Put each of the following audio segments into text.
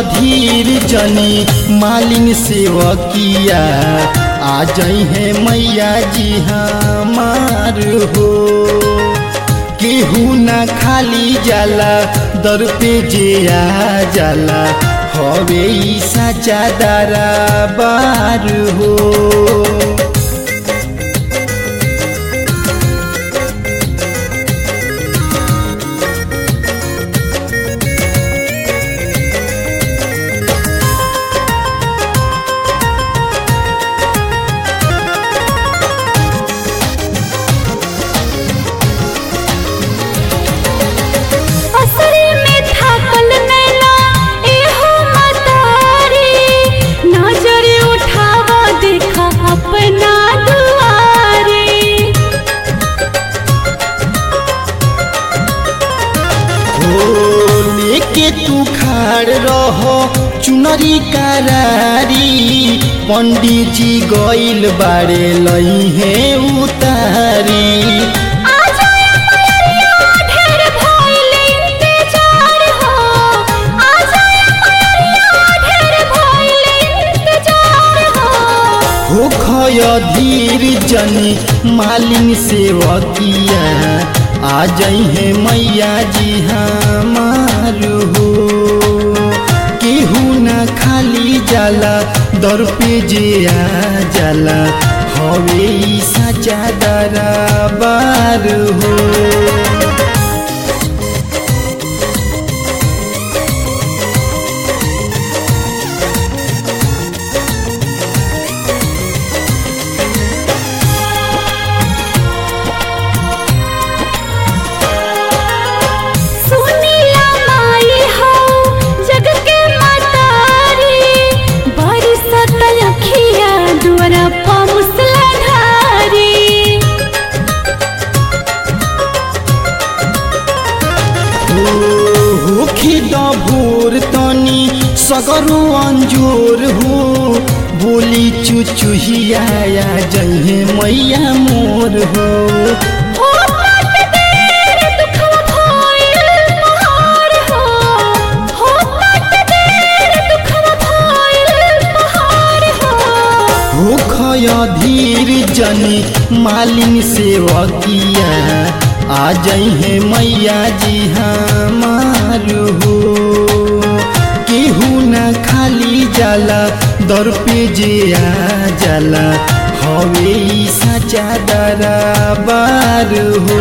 धीर जनी मालिन सेवकिया आ जाई है मैया जी हमार हो केहू ना खाली जाला दर पे जे आ जाला हवे ई साचा दरबार हो असरे में थाकल नैना एहो मतारी नजर उठावा देखा अपना दुआरे हो लेके तू खाड़ रहो चुनरी करारी पंडित जी गइल बाड़े लई है उतारी आ जाए मयरिया ढेर भइल इंतजार हो आ जाए मयरिया ढेर भइल इंतजार हो हो खय धीर जनी मालिन सेवकिया आ जाई है मैया जी हमार हो केहू ना खाली जाला दर पे जे आ जाला हवे ई साचा दरबार हो सुनीला माई हो जग के मतारी बरसत अखिया दुआरा प मुसलाधारी होखी भोर तनी सगरो अंजोर हो बोली चुचुहिया जहे मैया मोर हो हो तट देर दुखवा भइल पहाड़ हो हो तट देर दुखवा भइल पहाड़ हो होखय धीर जनी मालिन सेवकिया आ जहे मैया जी हमार हो केहू ना खाली जाला दर पे जे आ जाला हवे ई साचा दरबार हो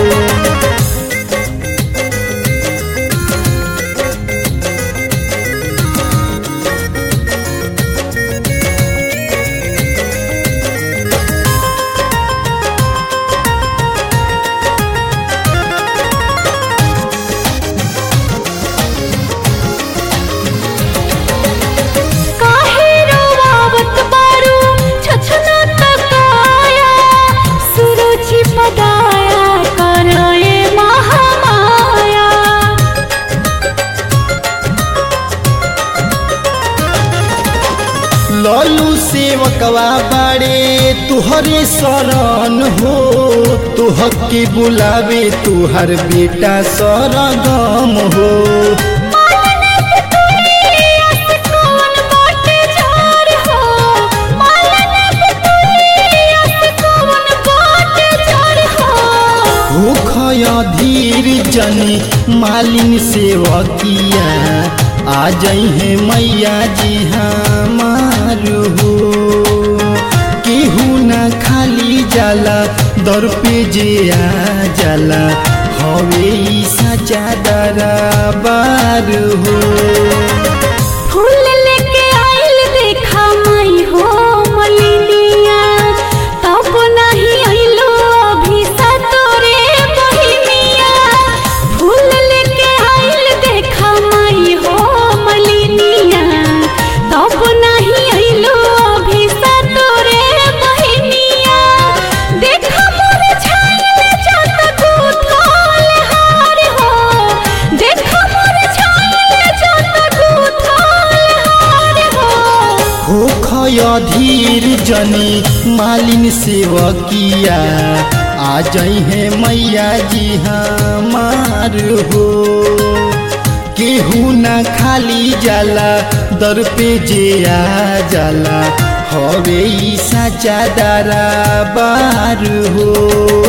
काहे रोवावत बारू छछना तकाया सुरुचि पदाया करए महामाया ललू सेवकवा बाड़े तुहरे शरण हो तुह के बुलावे तुहर बेटा सरगम हो मालने पे तुलिया से कौन बाटे जार हो मालने पे तुलिया से कौन बाटे जार हो भूखय धीर जनी मालिन सेवकिया आ जहे मैया जी हमार हो केहू ना खाली जाला दर पे जे आ जाला हवे ई साचा दरबार हो फूल लेके आइल देखा माई हो मलिनिया तब नहीं आइलो अभी सतोरे बहिनिया फूल लेके आइल देखा माई हो मलिनिया तब नहीं आइलो अभी सतोरे बहिनिया देखा मोर छाइल जात गुथल हार हो देखा मोर छाइल जात गुथल हार हो होखय धीर जनी मालिन सेवकिया आ जहे मैया जी हमार हो केहू ना खाली जाला दर पे जे आ जाला हवे ई साचा दारा बार हो